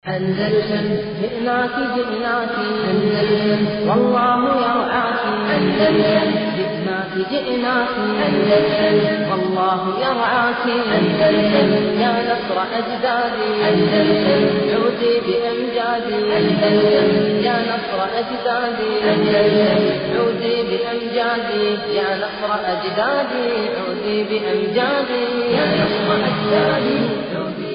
أندلسن جئناك جئناك أندلسن والله يرعاك أندلسن جئناك جئناك أندلسن والله يرعاك أندلسن يا نصر أجدادي أندلسن عودي بأمجادي أندلسن يا نصر أجدادي أندلسن عودي بأمجادي يا نصر أجدادي عودي بأمجادي يا نصر أجدادي عودي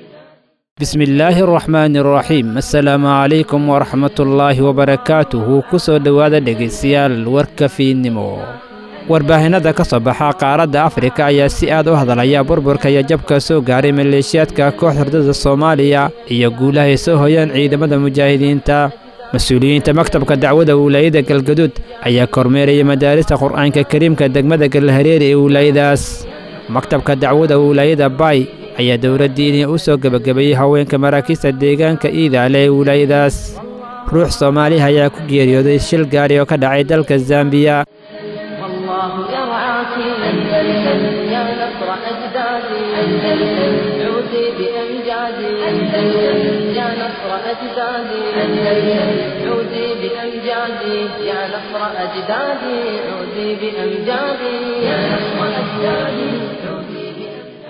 bismillaahi araxmaani araxiim assalaamu calaykum waraxmatullaahi wabarakaatuhu ku soo dhowaada dhegaystayaal warka fiidnimo warbaahinnada ka soo baxa qaaradda afrika ayaa si aad u hadalaya burburka iyo jabka soo gaaray maleeshiyaadka koox hurdada soomaaliya iyo guulaha ay soo hoyaan ciidamada mujaahidiinta mas-uuliyiinta maktabka dacwada wilaayada galgaduud ayaa kormeeraya madaarista qur'aanka kariimka degmada galhareeri ee wilaayadaas maktabka dacwada wilaayada baay ayaa dowladdiini u soo gebagabeeyey haweenka maraakiista deegaanka iidaale ee wilaayadaas ruux soomaaliha ayaa ku geeriyooday shil gaari oo ka dhacay dalka zambiya والله يرعاك أندلسن يا نصر أجدادي أندلسن عودي بأمجادي أندلسن يا نصر أجدادي أندلسن عودي بأمجادي يا نصر أجدادي عودي بأمجادي يا نصر أجدادي عودي بأمجادي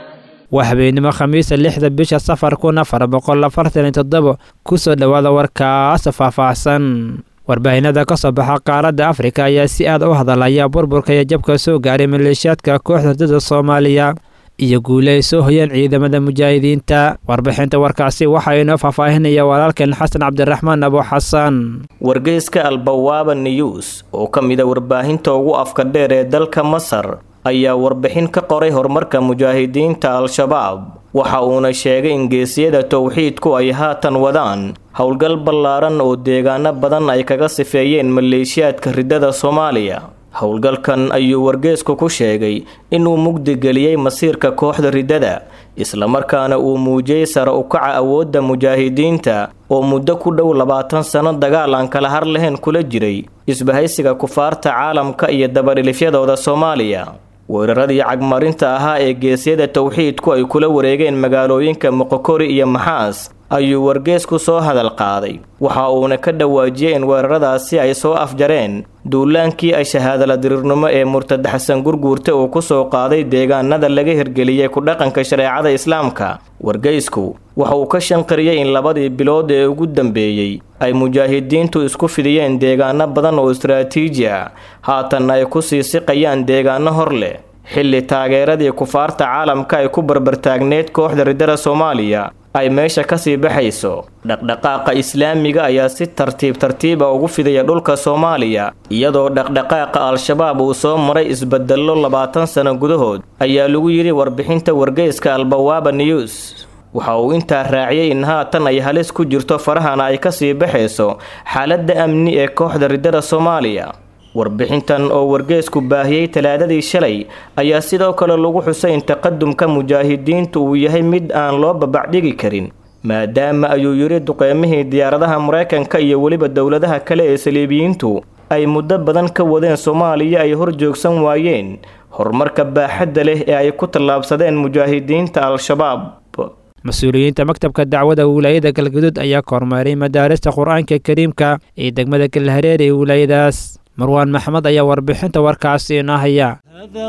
waa habeenimo khamiisa lixda bisha safar kun afar boqol afartan iyo toddoba ku soo dhowaada warkaas faahfaahsan warbaahinnada ka soo baxa qaaradda afrika ayaa si aad u hadalaya burburka iyo jabka soo gaaray maleeshiyaadka kooxda hurdada soomaaliya iyo guule ay soo hoyeen ciidamada mujaahidiinta warbixinta warkaasi waxaa inoo faahfaahinaya walaalkeen xasan cabdiraxmaan abo xasan wargeyska albawaaba news oo ka mida warbaahinta ugu afka dheer ee dalka masar ayaa warbixin ka qoray horumarka mujaahidiinta al-shabaab waxa uuna sheegay in geesiyada towxiidku ay haatan wadaan howlgal ballaaran oo deegaano badan ay kaga sifeeyeen maleeshiyaadka riddada soomaaliya howlgalkan ayuu wargeesku ku sheegay inuu mugdigeliyey masiirka kooxda riddada islamarkaana uu muujiyey sare u kaca awoodda mujaahidiinta oo muddo ku dhow labaatan sano dagaal aan kala har lahayn kula jiray isbahaysiga kufaarta caalamka iyo dabadhilifyadooda soomaaliya weeraradii cagmarinta ahaa ee geesyada towxiidku ay kula wareegeen magaalooyinka moqokori iyo maxaas ayuu wargeesku soo hadal qaaday waxa uuna ka dhawaajiyey in weeraradaasi ay soo afjareen duulaankii ay shahaadala diriirnimo ee murtad xasan gurguurta uu ku soo qaaday deegaanada laga hirgeliyey ku dhaqanka shareecada islaamka wargeysku waxa uu ka shanqariyey in labadii bilood ee ugu dambeeyey ay mujaahidiintu isku fidiyeen deegaano badan oo istaraatiiji ah haatanna ay ku sii siqayaan deegaano hor leh xilli taageeradii kufaarta caalamka ay ku barbartaagneed kooxda riddada soomaaliya ay meesha kasii baxayso dhaqdhaqaaqa islaamiga ayaa si tartiib tartiiba ugu fidaya dhulka soomaaliya iyadoo dhaqdhaqaaqa al-shabaab uu soo maray isbedello labaatan sano gudahood ayaa lagu yidhi warbixinta wargeyska albawaaba news waxa uu intaa raaciyey in haatan ay halis ku jirto farahana ay kasii baxayso xaaladda amni ee kooxda riddada soomaaliya warbixintan oo wargeesku baahiyey talaadadii shalay ayaa sidoo kale lagu xusay in taqadumka mujaahidiintu uu yahay mid aan loo babacdhigi karin maadaama ayuu yidhi duqeymihii diyaaradaha maraykanka iyo weliba dowladaha kale ee saliibiyiintu ay muddo badan ka wadeen soomaaliya ay hor joogsan waayeen horumarka baaxadda leh ee ay ku tallaabsadeen mujaahidiinta al-shabaab mas-uuliyiinta maktabka dacwada wilaayada galgaduud ayaa kormeeray madaarista qur-aanka kariimka ee degmada galhareer ee wilaayadaas marwaan maxmed ayaa warbixinta warkaasi inoo haya هذا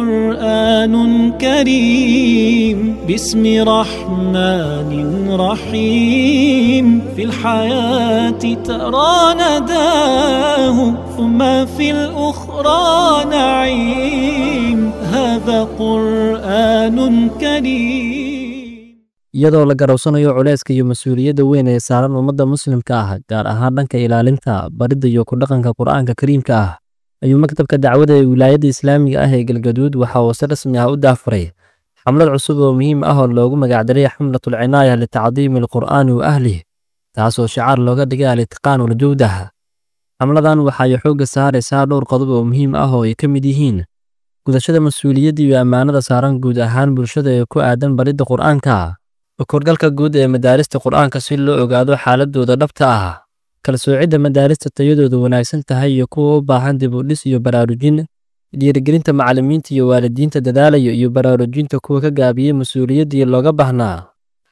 قرآن كريم باسم رحمن رحيم في الحياة ترى نداه ثم في الأخرى نعيم هذا قرآن كريم iyadoo la garowsanayo culayska iyo mas-uuliyadda weyn ee saaran ummadda muslimka ah gaar ahaan dhanka ilaalinta baridda iyo ku-dhaqanka qur'aanka kariimka ah ayuu maktabka dacwada ee wilaayadda islaamiga ah ee galgaduud waxa uu si rasmi ah u daafuray xamlad cusub oo muhiim ah oo loogu magacdaray xamlatul cinaaya litacdiimi alqur'aani wa ahlih taasoo shicaar looga dhigay al-itqaan waljawdah xamladan waxay xoogga saaraysaa dhowr qodob oo muhiim ah oo ay ka mid yihiin gudashada mas-uuliyadda iyo ammaanada saaran guud ahaan bulshada ee ku aadan baridda qur'aanka korgalka guud ee madaarista qur'aanka si loo ogaado xaaladooda dhabta ah kala soocidda madaarista tayadooda wanaagsan tahay iyo kuwa u baahan dib u dhis iyo baraarujin dhiirigelinta macallimiinta iyo waalidiinta dadaalaya iyo baraarujinta kuwa ka gaabiyey mas-uuliyaddii looga baahnaa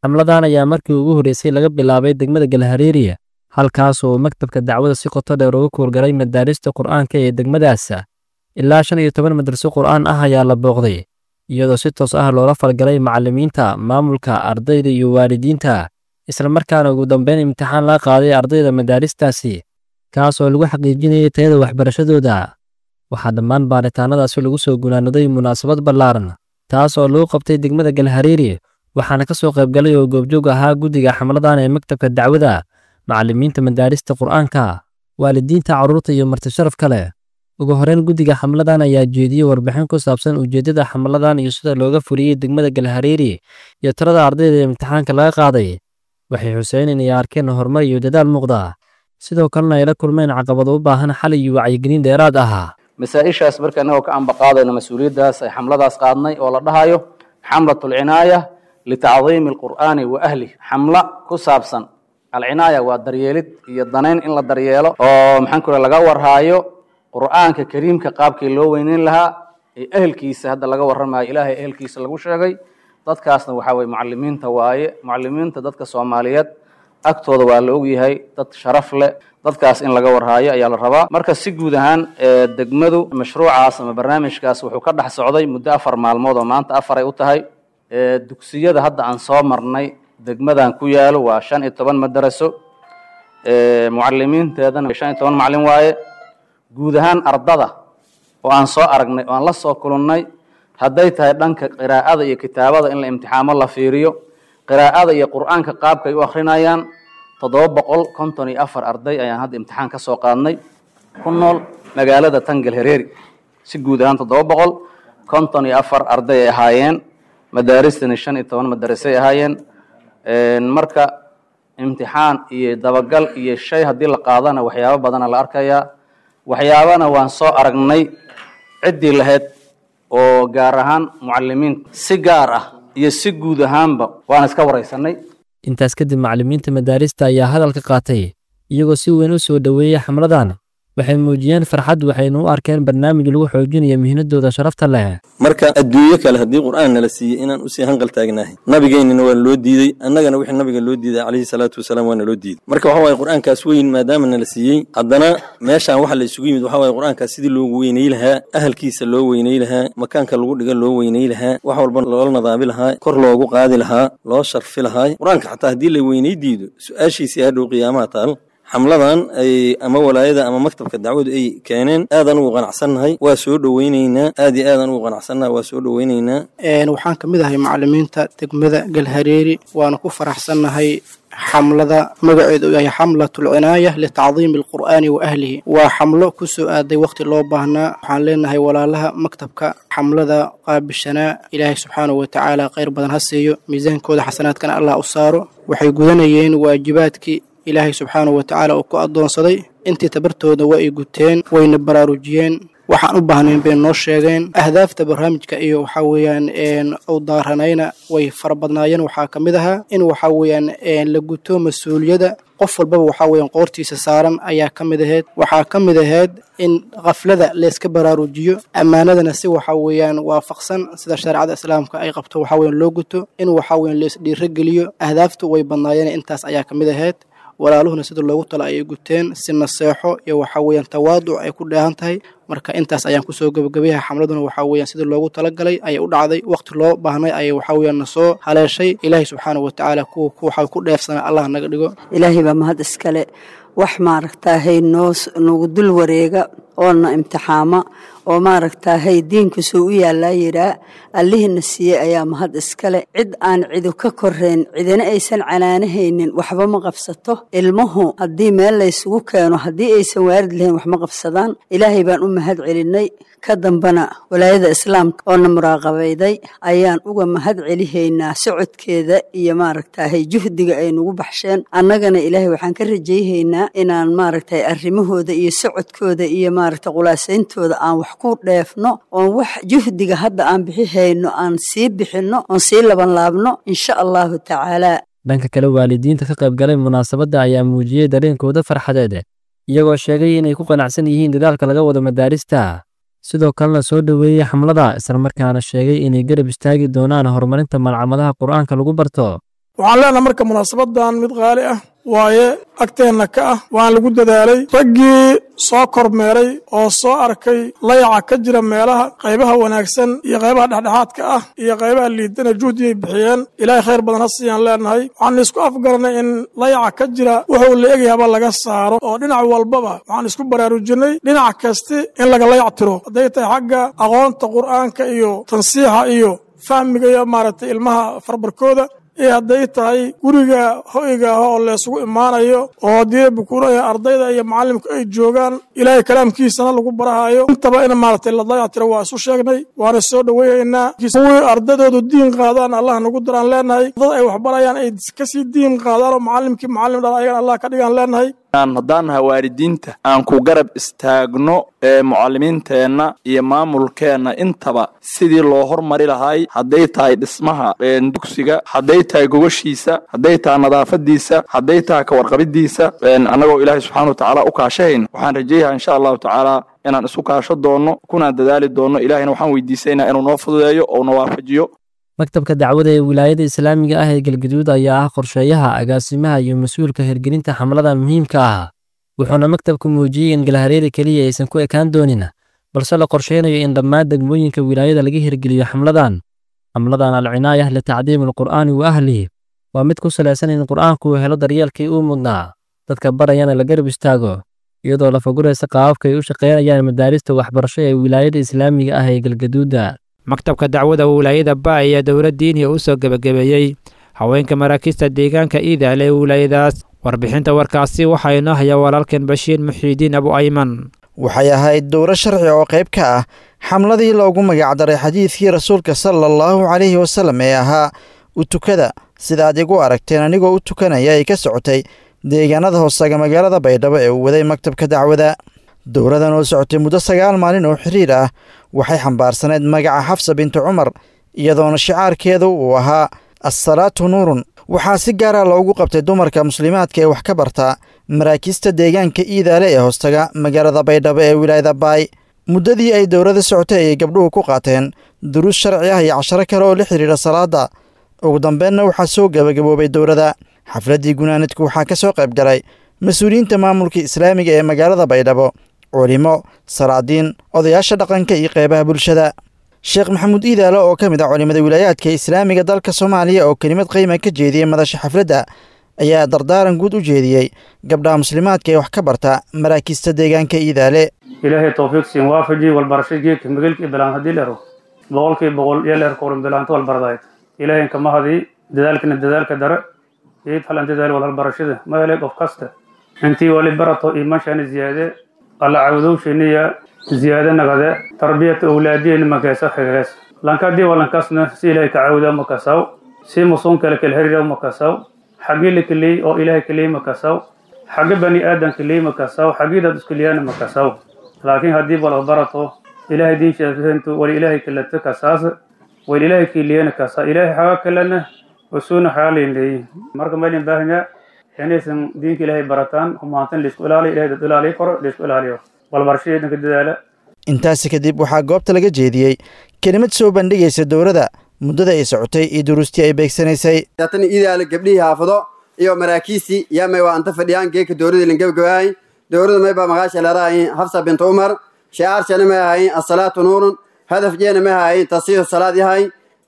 xamladan ayaa markii ugu horreysay laga bilaabay degmada galhareeriya halkaas oo maktabka dacwada si qoto dheer uga kuurgalay madaarista qur'aanka ee degmadaas ilaa shan iyo toban madraso qur'aan ah ayaa la booqday iyadoo si toos ah loola falgalay macallimiinta maamulka ardayda iyo waalidiinta islamarkaana ugu dambeyn imtixaan laga qaaday ardayda madaaristaasi kaas oo lagu xaqiijinayay tayada waxbarashadooda waxaa dhammaan baaritaanadaasi lagu soo gunaanaday munaasabad ballaaran taas oo lagu qabtay degmada galhareeri waxaana ka soo qaybgalay oo goobjoog ahaa guddiga xamladan ee maktabka dacwada macallimiinta madaarista qur'aanka waalidiinta carruurta iyo martisharaf kale ugu horeyn guddiga xamladan ayaa jeediyey warbixin ku saabsan ujeeddada xamladan iyo sida looga fuliyey degmada galhareeri iyo tirada ardayda ee imtixaanka laga qaaday waxay xuseen inay arkeen horumar iyo dadaal muuqda sidoo kalena ay la kulmeen caqabado u baahan xal iyo wacyigelin dheeraad ah masaa-ishaas marka innagoo ka ambaqaadayno mas-uuliyaddaas ay xamladaas qaadnay oo la dhahayo xamlat alcinaaya litacdiimi alqur'aani wa ahlih xamlo ku saabsan alcinaaya waa daryeelid iyo danayn in la daryeelo oo maxaan ku laga warhaayo qur'aanka kariimka qaabkii loo weyneyn lahaa ee ehelkiisa hadda laga warramayo ilaahay ehelkiisa lagu sheegay dadkaasna waxaa weye mucalimiinta waaye mucalimiinta dadka soomaaliyeed agtooda waa la ogyahay dad sharaf leh dadkaas in laga warhaayo ayaa la rabaa marka si guud ahaan degmadu mashruucaas ama barnaamijkaas wuxuu ka dhex socday muddo afar maalmood oo maanta afar ay u tahay dugsiyada hadda aan soo marnay degmadan ku yaalo waa shan iyo toban madaraso mucalimiinteedana shan iyo toban macalin waaye guud ahaan ardada oo aan soo aragnay oo aan la soo kulannay hadday tahay dhanka qiraa'ada iyo kitaabada in la imtixaamo la fiiriyo qiraa'ada iyo qur'aanka qaabkay u akrinayaan toddoba boqol konton iyo afar arday ayaan hadda imtixaan ka soo qaadnay ku nool magaalada tangal hereeri si guud ahaan toddoba boqol konton iyo afar arday ay ahaayeen madaaristani shan iyo toban madarasay ahaayeen marka imtixaan iyo dabagal iyo shay haddii la qaadana waxyaabo badana la arkayaa waxyaabana waan soo aragnay ciddii lahayd oo gaar ahaan mucalimiinta si gaar ah iyo si guud ahaanba waan iska waraysanay intaas kadib macallimiinta madaarista ayaa hadalka qaatay iyagoo si weyn u soo dhoweeyey xamladan waxay muujiyeen farxad waxayna u arkeen barnaamij lagu xoojinayo mihnadooda sharafta leh marka adduunyo kale haddii qur'aan nala siiyey inaan usii hanqal taagnahay nabigeennina waa loo diidey annagana wixii nabiga loo diiday calayhi salaatu wasalaam waa naloo diiday marka waxa waye qur'aankaas weyn maadaama nala siiyey haddana meeshaan waxa la isugu yimid waxa waye qur'aankaas sidii loogu weynay lahaa ahalkiisa loo weynay lahaa makaanka lagu dhiga loo weynay lahaa wax walba loola nadaami lahaa kor loogu qaadi lahaa loo sharfi lahaa qur'aanka xataa haddii la weynay diido su-aashiisii hadhow qiyaamaha taal xamladan ay ama walaayada ama maktabka dacwadu ay keeneen aadaan ugu qanacsannahay waa soo dhoweyneynaa aad iyo aadaan ugu qanacsannahay waa soo dhoweyneynaa waxaan ka mid ahay macalimiinta degmada galhareeri waana ku faraxsannahay xamlada magaceedu yahay xamlatul cinaaya litacdiimi alqur'aani wa ahlihi waa xamlo ku soo aaday wakhti loo baahnaa waxaan leenahay walaalaha maktabka xamlada qaabishanaa ilaahay subxaanahu watacaala khayr badan ha siiyo miisaankooda xasanaadkana allah u saaro waxay gudanayeen waajibaadkii ilaahay subxaanahu watacaala uu ku addoonsaday intii tabartooda waa ay guteen wayna baraarujiyeen waxaan u baahnayn bay noo sheegeen ahdaafta barnaamijka iyo waxaa weeyaan u daaranayna way fara badnaayeen waxaa ka mid ahaa in waxaa weeyaan la guto mas-uuliyadda qof walbaba waxaa weeyaan qoortiisa saaran ayaa ka mid ahayd waxaa ka mid ahayd in khaflada layska baraarujiyo ammaanadana si waxaa weeyaan waafaqsan sida shareecada islaamka ay qabto waxaa weeyaan loo guto in waxaa weeyaan lays dhiirogeliyo ahdaaftu way badnaayeen intaas ayaa ka mid ahayd walaaluhuna sida loogu tala ayay guteen si naseexo iyo waxaa weeyaan tawaaduc ay ku dheehan tahay marka intaas ayaan kusoo gebagabayaha xamladuna waxaa weeyaan sidii loogu talagalay ayay u dhacday waqti loo baahnay ayay waxaa weeyaan nasoo haleeshay ilaahay subxaanahu watacaala kuwa waxaa ku dheefsana allah naga dhigo ilaahay baa mahad iskale wax maaragtaahay noo nagu dul wareega oona imtixaama oo maaragtaahay diinkusuu u yaallaa yidhaa allihina siiyey ayaa mahad iskale cid aan cidu ka korayn cidina aysan canaanahaynin waxba ma qabsato ilmuhu haddii meel laysugu keeno haddii aysan waarid lahayn wax ma qabsadaan ilaahay baan u mahad celinay ka dambana walaayada islaamka oona muraaqabayday ayaan uga mahad celihaynaa socodkeeda iyo maaragtaahay juhdiga ay nagu baxsheen annagana ilaahay waxaan ka rajayhaynaa inaan maaragtay arrimahooda iyo socodkooda iyo maaragtay qulaasayntooda aan wax ku dheefno oon wax juhdiga hadda aan bixihayno aan sii bixinno oon sii labanlaabno insha allahu tacaalaa dhanka kale waalidiinta ka qaybgalay munaasabadda ayaa muujiyey dareenkooda farxadeed iyagoo sheegay inay ku qanacsan yihiin dadaalka laga wado madaarista sidoo kalena soo dhoweeyey xamlada islamarkaana sheegay inay garab istaagi doonaan horumarinta malcamadaha qur'aanka lagu barto waxaan leenahay marka munaasabadan mid qaali ah waaye agteenna ka ah waan lagu dadaalay raggii soo kormeeray oo soo arkay layaca ka jira meelaha qaybaha wanaagsan iyo qaybaha dhexdhexaadka ah iyo qaybaha liidana juhdiyay bixiyeen ilaahay khayr badan ha siiyaan leenahay waxaan isku afgaranay in layaca ka jira wuxuu la egayaba laga saaro oo dhinac walbaba waxaan isku baraarujinay dhinac kasti in laga layac tiro hadday tahay xagga aqoonta qur'aanka iyo tansiixa iyo fahmiga iyo maaragtay ilmaha farbarkooda iyo hadday tahay guriga hoyga ah oo laysugu imaanayo oo haddii bukuuraya ardayda iyo macallimku ay joogaan ilaahay kalaamkiisana lagu barahayo intaba in maaragtay la dayactiro waa isu sheegnay waana soo dhoweynaynaa kuwii ardadoodu diin qaadaan allah nagu daraan leenahay dad ay waxbarayaan ay kasii diin qaadaan oo macallimkii macallim dhala ayagan allah ka dhigaan leenahay haddaan nahay waalidiinta aan ku garab istaagno ee mucallimiinteenna iyo maamulkeenna intaba sidii loo hormari lahay hadday tahay dhismaha dugsiga hadday tahay gogashiisa hadday tahay nadaafadiisa hadday tahay kawarqabidiisa annagoo ilaahay subxana watacaala u kaashahayn waxaan rajeeyaha insha allahu tacaala inaan isu kaasho doonno kunaan dadaali doonno ilaahayna waxaan weydiisaynaa inuu noo fududeeyo oo na waafajiyo maktabka dacwada ee wilaayada islaamiga ah ee galgaduud ayaa ah qorsheeyaha agaasimaha iyo mas-uulka hirgelinta xamladan muhiimka ah wuxuuna maktabku muujiyey in galhareeri keliya aysan ku ekaan doonin balse la qorsheynayo in dhammaan degmooyinka wilaayada laga hirgeliyo xamladan xamladan alcinaayah litacdiimi alqur'aani wa ahlihi waa mid ku salaysan in qur'aanku uu helo daryeelkii uu mudnaa dadka barayana la garab istaago iyadoo la faguraysa qaababka ay u shaqeynayaan madaarista waxbarasho ee wilaayada islaamiga ah ee galgaduuda maktabka dacwada wilaayada ba ayaa dowlad diiniya u soo gebagabeeyey haweenka maraakiista deegaanka iidaale ee wilaayadaas warbixinta warkaasi waxaa inoo haya walaalkan bashiir muxiidiin abu ayman waxay ahayd dowro sharci oo qayb ka ah xamladii loogu magacdaray xadiidkii rasuulka sala allahu calayhi wasallam ee ahaa u tukada sida aad igu aragteen anigoo u tukanaya ay ka socotay deegaanada hoosaga magaalada baydhabo ee uu waday maktabka dacwada dowradan oo socotay muddo sagaal maalin oo xiriir ah waxay xambaarsaneyd magaca xafsa bintu cumar iyadoona shicaarkeedu uu ahaa assalaatu nuurun waxaa si gaara loogu qabtay dumarka muslimaadka ee wax ka barta maraakiista deegaanka iidaale ee hoostaga magaalada baydhabo ee wilaayada baay muddadii ay dowrada socotay ayay gabdhuhu ku qaateen duruus sharci ah iyo casharo kale oo la xidhiidha salaada ugu dambeenna waxaa soo gebagaboobay dowrada xafladdii gunaanadku waxaa ka soo qayb galay mas-uuliyiinta maamulka islaamiga ee magaalada baydhabo culimo salaadiin odayaasha dhaqanka iyo qeybaha bulshada sheekh maxamuud iidaale oo ka mid ah culimada wilaayaadka islaamiga dalka soomaaliya oo kelimad qiima ka jeediyey madasha xafladda ayaa dardaaran guud u jeediyey gabdhaha muslimaadka ee wax ka barta maraakiista deegaanka iidaale ilaahay towfiiq siin waafaji walbarasho geedka magelkii bilaan haddii leero boqolkii boqol iyo leer korin bilaanta walbardayd ilaahay kama hadii dadaalkina dadaalka dare geed halan dadaal walhalbarashada ma helay qof kasta intii wali barato iimaanshani ziyaade alla cawdowshiniya ziyaade nagade tarbiyata awlaadiyeni makeesa xigees lankadii walankasna si ilaahay ka cawda makasaw si musuun kale kala herira makasaw xagii la keliyey oo ilaahay keliyey makasaw xagi bani aadan keliyey makasaw xagii dad iskeliyana makasaw laakiin haddii wala barato ilaahay diinshaatu wali ilaahay kalata kasaas wali ilaahay keliyana kasa ilaahay xaga kalena wasuuna xaalin leeyihin marka maylin baahanya inaysan diinka ilaahay barataan humaantan laisku ilaaliyo ilahay dad ilaaliyo koro laisku ilaaliyo walbarashadii dhanka dadaala intaasi kadib waxaa goobta laga jeediyey kelimad soo bandhigaysa dowladda muddada ay socotay iyo duruustii ay beegsanaysay tan iidaale gabdhihii haafado iyo maraakiistii yaa may waa anta fadhiyaan geeka dowladii lan gabagabahay dowladda may baa magaasha leedahay hafsa bint umar shicaarshana may ahayn asalaatu nuurun hadaf jeena may ahayn tasiihu salaad yahay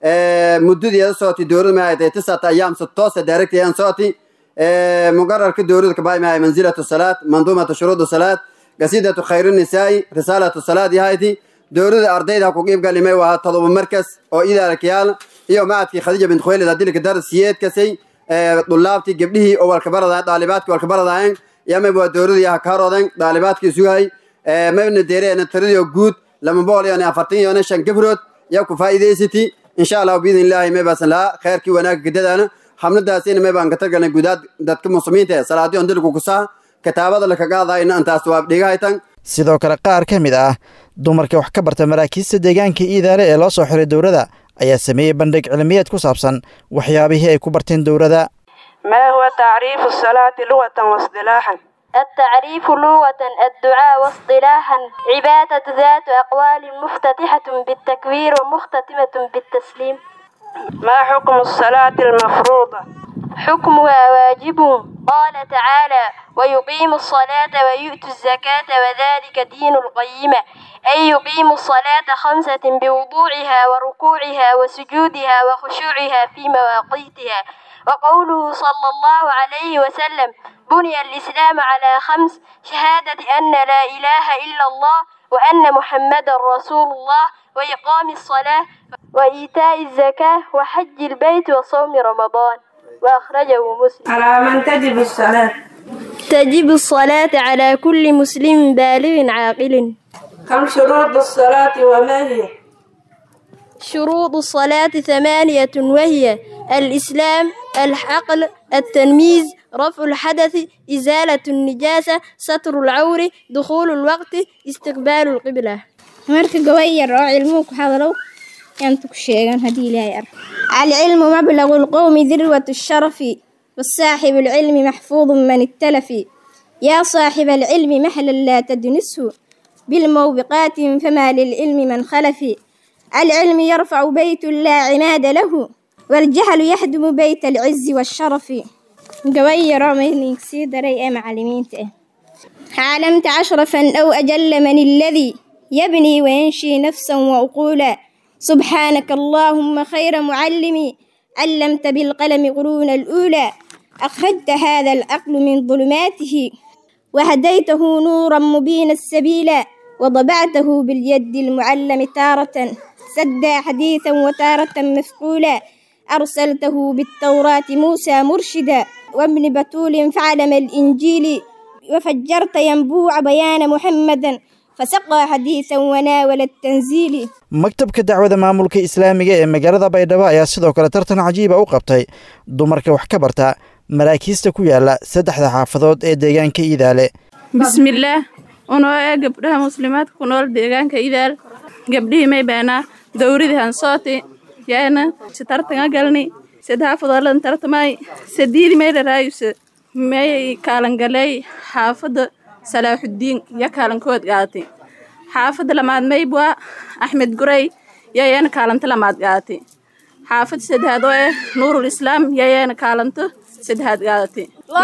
muddadeeda socotay dowladda may ahayd tisata ayaam toosa daaragtayan socotay muqararka dowladda kabay may ahay manzilatu salaad manduumatu shuruudu salaad gasidatu khayru nisaa'i risaalatu salaad yahayti dowladda ardayda ku qiib galimay waa todoba markas oo idaala kiyaal iyo macadkii khadiija bint khuwaylid adilka dar siyeedkasay dulaabtii gabdhihii oo walkabaradayen daalibaadkii walkabaradayen yamay waa dowladda yaha kaarooden daalibaadkii sugay mayna deereena tiradii guud lama boqol iyo afartan iyo shan gabrood yaa ku faa'iidaysati insha allah biidn illaahi may baasan lahaa khayrkii wanaagga gadadaana xamladaasina may baan ka targalnay gudaad dadka muslimiinta ee salaadii on dilku kusaa kitaabada laka qaadayna antaas waa dhigahaytan sidoo kale qaar ka mid ah dumarka wax ka barta maraakiista deegaanka iidaale ee loo soo xiray dowladda ayaa sameeyey bandhig cilmiyeed ku saabsan waxyaabihii ay ku barteen dowladda ما هو تعريف الصلاة لغة واصطلاحا التعريف لغة الدعاء واصطلاحا عبادة ذات أقوال مفتتحة بالتكبير ومختتمة بالتسليم ما حكم الصلاة المفروضة حكمها واجب قال تعالى ويقيم الصلاة ويؤتي الزكاة وذلك دين القيمة أي يقيم الصلاة خمسة بوضوعها وركوعها وسجودها وخشوعها في مواقيتها وقوله صلى الله عليه وسلم بني الإسلام على خمس شهادة أن لا إله إلا الله وأن محمدا رسول الله وإقام الصلاة وإيتاء الزكاة وحج البيت وصوم رمضان وأخرجه مسلم على من تجب الصلاة تجب الصلاة على كل مسلم بالغ عاقل كم شروط الصلاة وما هي شروط الصلاة ثمانية وهي الإسلام العقل التنميز رفع الحدث إزالة النجاسة ستر العور دخول الوقت استقبال القبلة marka gabay yar oo cilmuhu ku hadalow yaantu ku sheegan haddii ilaahay ar alcilmu mablagu lqowmi dirwat sharafi wasaaxib alcilmi maxfuudu man ittalafi yaa saaxiba alcilmi mahlan laa tadnisu bilmawbiqaatin famaa lilcilmi man khalafi alcilmi yarfacu beytu laa cimaada lahu waljahlu yaxdumu beyt alcizi waasharafi gabay yaroo maydink sii daray ee macalimiinta ah caalamta cashrafan aw ajalla man alladii يبني وينشي نفسا وعقولا سبحانك اللهم خير معلمي علمت بالقلم قرون الأولى أخرجت هذا العقل من ظلماته وهديته نورا مبين السبيل وضبعته باليد المعلم تارة سدى حديثا وتارة مفقولا أرسلته بالتوراة موسى مرشدا وابن بتول فعلم الإنجيل وفجرت ينبوع بيان محمدا فسقى حديثا وناول التنزيل maktabka dacwada maamulka islaamiga ee magaalada baydhabo ayaa sidoo kale tartan cajiiba u qabtay dumarka wax ka barta maraakiista ku yaala saddexda xaafadood ee deegaanka iidaale bismillaah unoo ee gabdhaha muslimaadka ku nool deegaanka idaal gabdhihii may baanaa dowridii hansooti yaana si tartanga galni sed xaafadooladan tartamay sadiidi may dharaayuse may kaalangaley xaafada salaaxudiin ya kaalankood gaatay xaafadda lamaad maybwa axmed guray yayaana kaalanto lamaad gaatay xaafad saddexaad oo ah nuurul islaam yayaana kaalanto saddexaad gaatay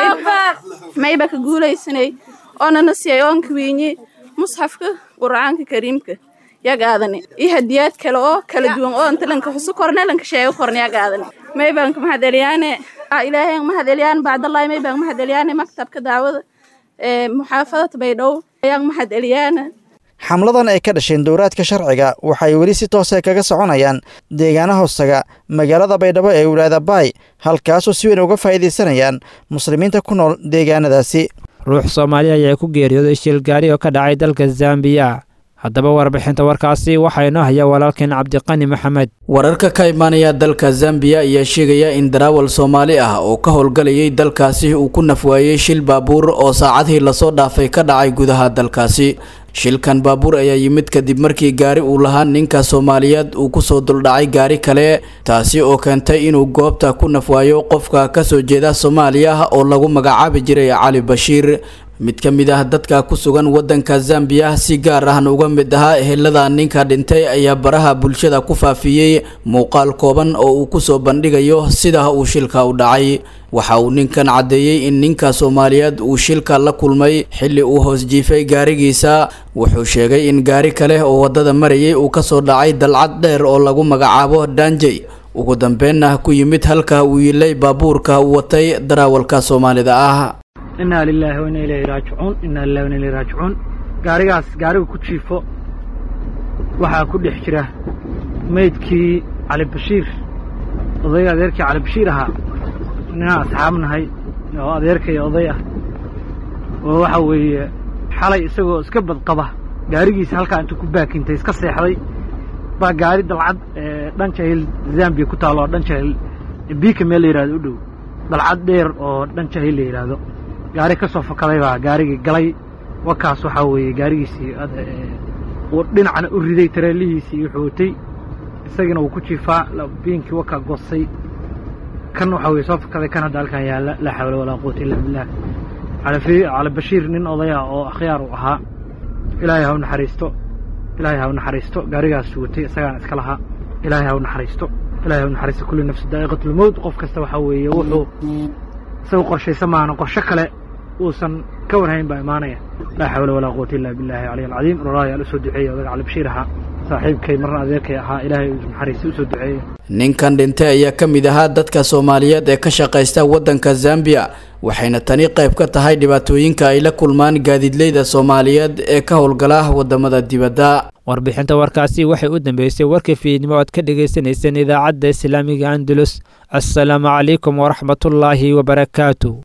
mayba ka guulaysanay oonana siyay oonka wiinyi musxafka qur'aanka kariimka ya gaadani iyo hadiyaad kale oo kala duwan oo inta lanka xusu korne lanka sheego korne ya gaadani maybanka mahadeliyaane ilaahay mahadelyaan bacdallahi maybanka mahadeliyaane maktabka daawada ee muxaafadada baydhow ayaan mahadeliyaana xamladan ay ka dhasheen dowraadka sharciga waxay weli si toose kaga soconayaan deegaana hoostaga magaalada baydhabo ee wilaayada baay halkaasoo si weyn uga faa'iidaysanayaan muslimiinta ku nool deegaanadaasi ruux soomaaliya ayaa ku geeriyooday shil gaari oo ka dhacay dalka zambiya haddaba warbixinta warkaasi waxaa inoo haya walaalkeen cabdiqani maxamed wararka ka imaanaya dalka zambiya ayaa sheegaya in daraawal soomaali ah oo ka howlgalayay dalkaasi uu ku nafwaayey shil baabuur oo saacadihii lasoo dhaafay ka dhacay gudaha dalkaasi shilkan baabuur ayaa yimid kadib markii gaari uu lahaa ninka soomaaliyeed uu kusoo duldhacay gaari kale taasi oo keentay inuu goobta ku nafwaayo qofka kasoo jeeda soomaaliya oo lagu magacaabi jiray cali bashiir mid ka mid ah dadka ku sugan waddanka zambiya si gaar ahna uga mid ahaa ehelada ninka dhintay ayaa baraha bulshada ku faafiyey muuqaal kooban oo uu kusoo bandhigayo sida uu shilka u dhacay waxa uu ninkan caddeeyey in ninka soomaaliyeed uu shilka la kulmay xilli uu hoos jiifay gaarigiisa wuxuu sheegay in gaari kale oo waddada marayay uu kasoo dhacay dalcad dheer oo lagu magacaabo daanjey ugu dambeenna ku yimid halka uu yilay baabuurka uu watay daraawalka soomaalida ah inaa lilaahi wa inaa ilayhi raajicuun inaa lillahi wa inaa ilayhi raajicuun gaarigaas gaariga ku jiifo waxaa ku dhex jira meydkii cali bashiir odayga adeerkii cali bashiir ahaa ninaan asxaab nahay oo adeerkay oday ah oo waxa weeye xalay isagoo iska badqaba gaarigiisa halkaa intuu ku baakintay iska seexday baa gaari dalcad dhan jahil zambiya ku taalo oo dhan jahil biika meel la yidhahdo u dhow dalcad dheer oo dhan jahil la yidhaahdo gaari ka soo fakaday baa gaarigii galay wakaas waxaa weeye gaarigiisii uu dhinacna u riday tareelihiisii wuxuu watay isagiina wuu ku jiifaa biinkii wakaa goostay kan waxaa weye soo fakaday kan hadda halkan yaalla laa xawla walaa quwata illa billah cali bashiir nin odaya oo akhyaar uu ahaa ilaahay ha u naxariisto ilaahay ha u naxariisto gaarigaas watay isagaan iska lahaa ilaahay ha u naxariisto ilahay u naxariista kulli nafsi daa'iqatulmowt qof kasta waxaa weeye wuxuu isaga qorshaysa maana qorsho kale uusan ka warhayn baa imaanaya laa xawla walaa quwata illa billahi caliy alcadiim roraayaal usoo duceeya odaga cali bashiir ahaa saaxiibkay marna adeerkay ahaa ilaahay naxariista usoo duceeya ninkan dhintay ayaa ka mid ahaa dadka soomaaliyeed ee ka shaqaysta waddanka zambiya waxayna tani qayb ka tahay dhibaatooyinka ay la kulmaan gaadiidleyda soomaaliyeed ee ka howlgala wadamada dibadda warbixinta warkaasi waxay u dambeysay warkii fiidnimo oad ka dhagaysanayseen idaacadda islaamiga andalus assalaamu calaykum waraxmatullaahi wabarakaatu